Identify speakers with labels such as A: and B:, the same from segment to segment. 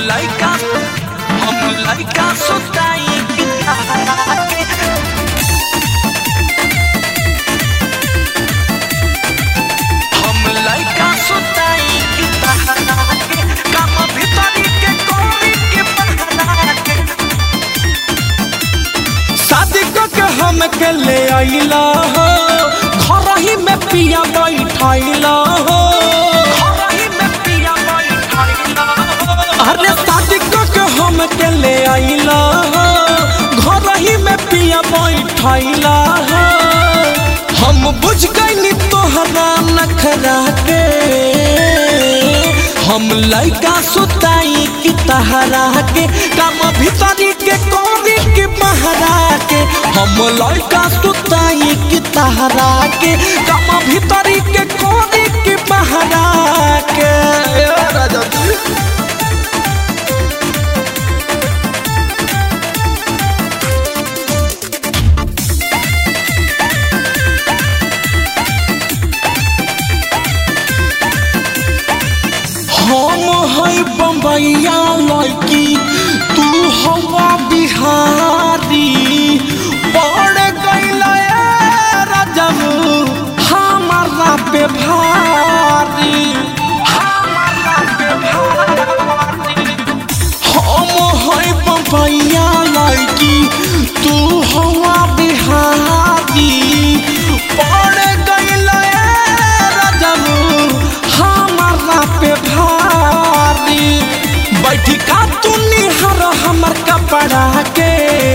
A: लइका हम लइका सुताई के तारा के हम लइका सुताई के तारा के काम भीतरी के कोरी के पहरा के
B: शादी क के हम के ले आइला हो घर ही में पिया बैठैला हो
A: घरही में पिया बैठैला
B: अरे शादी क के हम के ले आइला हो घर ही में पिया बैठैला हो हम बुझ गइनी तोहरा नखरा के हम लइका सुताई की तहरा के काम भीतरी के कोरी के पहरा के हम लइका सुताई की तहरा के काम भीतरी के कोरी के पहरा के ए राजा जी हम है बम्बैया लड़की तू हवा बिहारी पड़ गईल राजम हमारा पे भारी हमारा पे भारी हम है बम्बैया लड़की तू हवा बिहारी पड़ गईल राजम हमारा पे भारी बैठी का तू निहर हमर कपड़ा के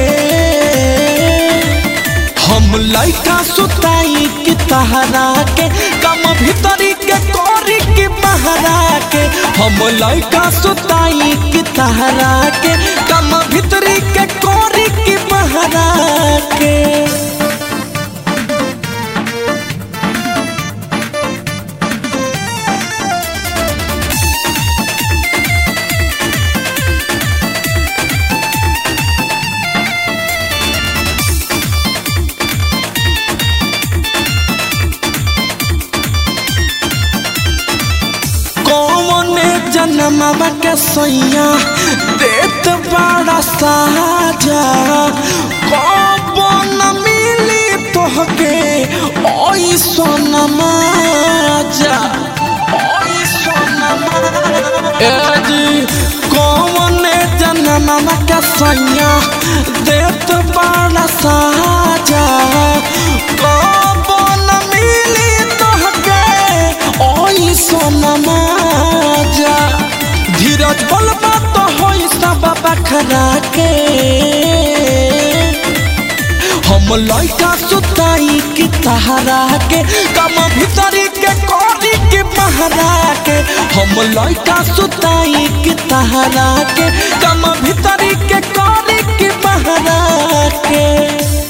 B: हम लइका सुताई की तहरा के कम भीतरी के कोरी की बहरा के हम लइका सुताई की तहरा के कम भीतरी के कोरी की बहरा के कौन जन्मवा के सैया देत बड़ा साजा कब न मिली तोहके ओई सोनमा जा ओई सोनमा ए जी कौन जन्मवा के सैया देत बड़ा साजा कब न मिली तोहके ओई सोनमा जा धीरज बलबा तो होई सब बखरा के हम लइका सुताई की तहरा के कम भीतरी के कोरी के पहरा के हम लइका सुताई की तहरा के कम भीतरी के कोरी के पहरा के